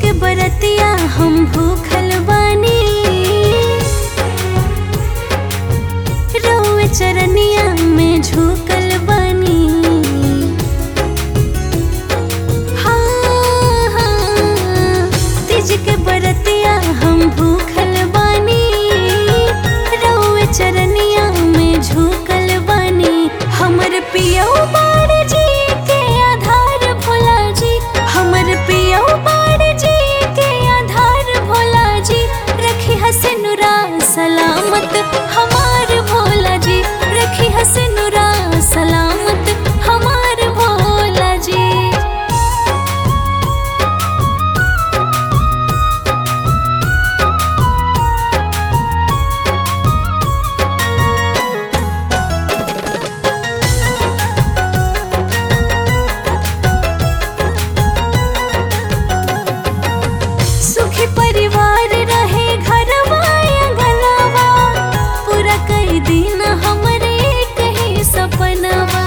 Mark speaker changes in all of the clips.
Speaker 1: के बरतिया हम भूखल बानी रउए चरनिया में झुकल बानी हाँ, हाँ, तीज के बरतिया हम भूखल बानी रउए चरनिया में झुकल बानी हमर पियौ बाड़ जी के आधार भोला जी हमर पियौ बाड़ जी के आधार भोला जी रखी हसनुरा सलामत हमार भोला जी रखी हसनुरा सलामत हमार भोला जी सुखी परिवार रहे घरवा अंगनवा पूरा कई दिन हमरे कहीं सपनवा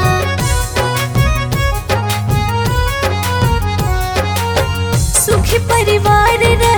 Speaker 1: सुखी परिवार रहे